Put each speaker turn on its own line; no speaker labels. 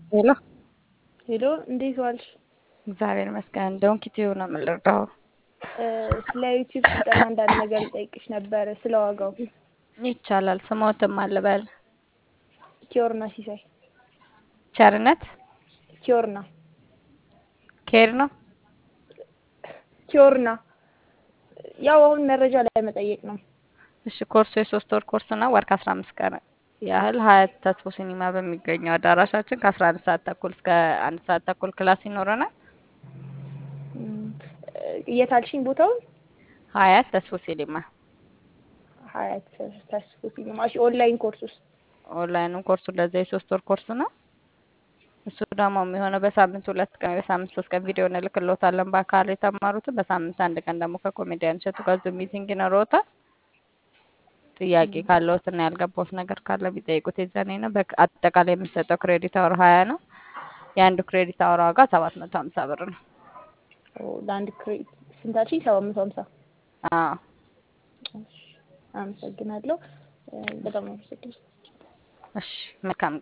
ሄሎ
ሄሎ እንዴት ዋልሽ?
እግዚአብሔር ይመስገን። እንደውም ኪቲው ነው የምንረዳው።
ስለ ዩቲዩብ ስልጠና አንዳንድ ነገር ልጠይቅሽ ነበር ስለ ዋጋው።
ይቻላል። ስሞትም አልበል
ኪዮርና ሲሳይ
ቸርነት
ኪዮርና
ኬር ነው።
ኪዮርና ያው አሁን መረጃ ላይ መጠየቅ ነው።
እሺ ኮርሱ የሶስት ወር ኮርስ ነው። ወር ከአስራ አምስት ቀን ያህል ሀያት ተስፎ ሲኒማ በሚገኘው አዳራሻችን ከአስራ አንድ ሰዓት ተኩል እስከ አንድ ሰዓት ተኩል ክላስ ይኖረናል።
የት አልሽኝ ቦታውን?
ሀያት ተስፎ ሲኒማ
ሀያት ተስፎ ሲኒማ። እሺ ኦንላይን ኮርስ ውስጥ
ኦንላይኑ ኮርሱ እንደዛ የሶስት ወር ኮርስ ነው። እሱ ደግሞ የሚሆነው በሳምንት ሁለት ቀን በሳምንት ሶስት ቀን ቪዲዮ እንልክሎታለን በአካል የተማሩትን። በሳምንት አንድ ቀን ደግሞ ከኮሜዲያን እሸቱ ጋር ዙም ሚቲንግ ይኖረዎታል። ጥያቄ ካለዎት እና ያልገባዎት ነገር ካለ ቢጠይቁት የዛኔ ነው። አጠቃላይ የሚሰጠው ክሬዲት አወር ሀያ ነው። የአንዱ ክሬዲት አወር ዋጋ ሰባት መቶ ሀምሳ ብር ነው።
ለአንድ ክሬዲት ስንት አልሽኝ? ሰባት መቶ ሀምሳ
አዎ
አመሰግናለሁ። በጣም አመሰግናለሁ።
እሺ መልካም